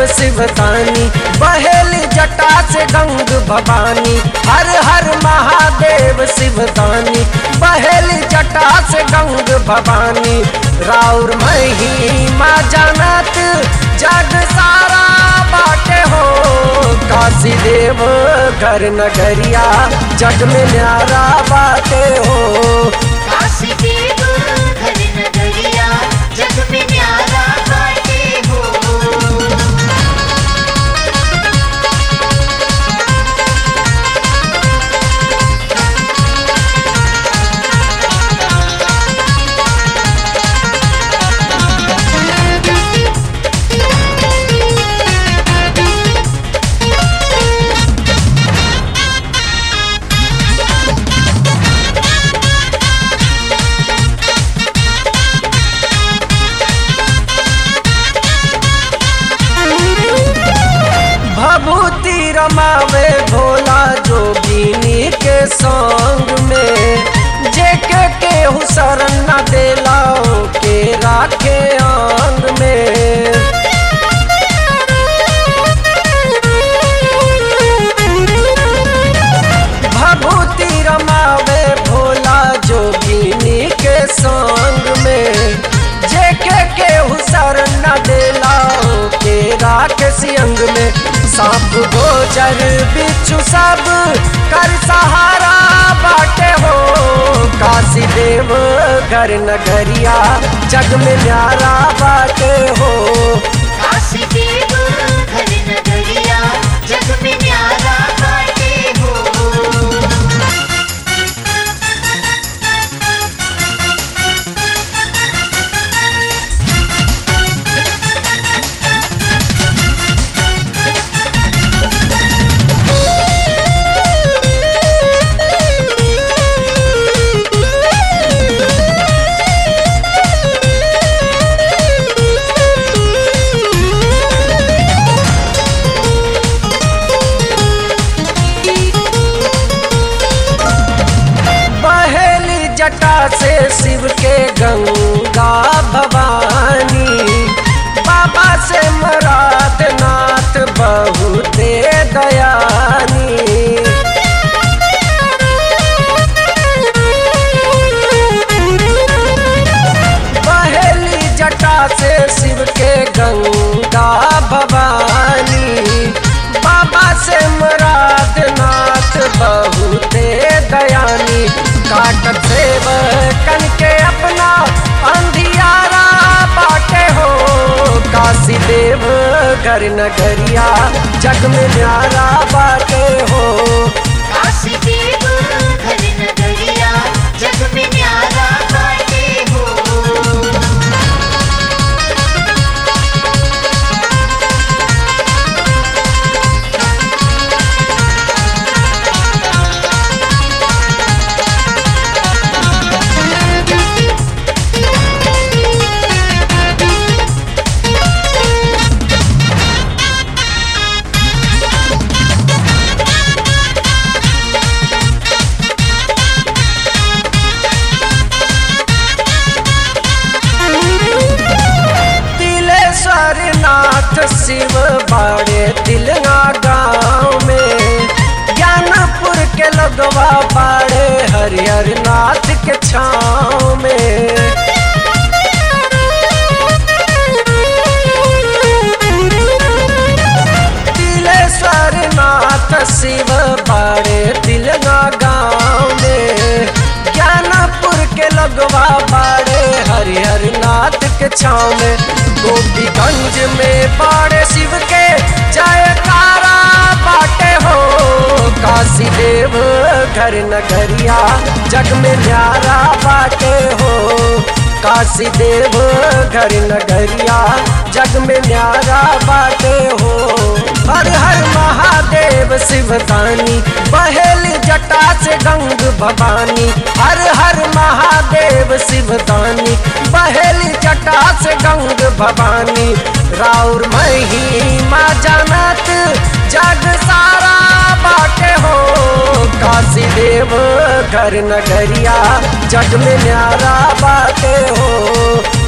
महादेव शिवदानी बहेली जटा से गंग भवानी हर हर महादेव शिवदानी बहेली जटा से गंग भवानी राउर महिमा जानत जग सारा बाटे हो काशी देव घर नगरिया जग में न्यारा बाटे हो काशी देव घर नगरिया जग में न्यारा बाटे हो भभूति रमावे भोला जोगिनी के संग में जेके केहू शरण न देला के राखे अंग में भभूति रमावे भोला जोगिनी के संग में जेके केहू शरण न देला के राखे सियंग में सांप गोचर बिच्छू सब कर सहारा बाटे हो काशी देव घर नगरिया जग में न्यारा बाटे हो काशी देव घर नगरिया जग में न्यारा बाटे हो बहेली जटा से शिव के गंगा भवानी बाबा से मरात नाथ बहुते दयानी बहेली जटा से शिव के गंगा भवानी बाबा से मराद नाथ बहुते दयानी काटत सेव कन के अपना अंधियारा बाटे हो काशी देव घर नगरिया जग में न्यारा बाटे हो काशी देव घर नगरिया जग में न्यारा बाटे हो तिलेश्वर नाथ शिव बाड़े तिलना गाँव में ज्ञानपुर के लगवा बाड़े हरिहर नाथ के छाँव में तिलेश्वर नाथ शिव बाड़े तिलना गाँव में ज्ञानपुर के लगवा बाड़े हरिहर नाथ के छाँव में गोपीगंज में बाड़े शिव के जयकारा बाटे हो काशी देव घर नगरिया जग में न्यारा बाटे हो काशी देव घर नगरिया जग में न्यारा बाटे हो हर हर महादेव शिवदानी बहेली जटा से गंग भवानी हर हर महादेव शिवदानी बहेली जटा से गंग भवानी राउर महिमा जानत जग सारा बाटे हो काशी देव घर नगरिया जग में न्यारा बाटे हो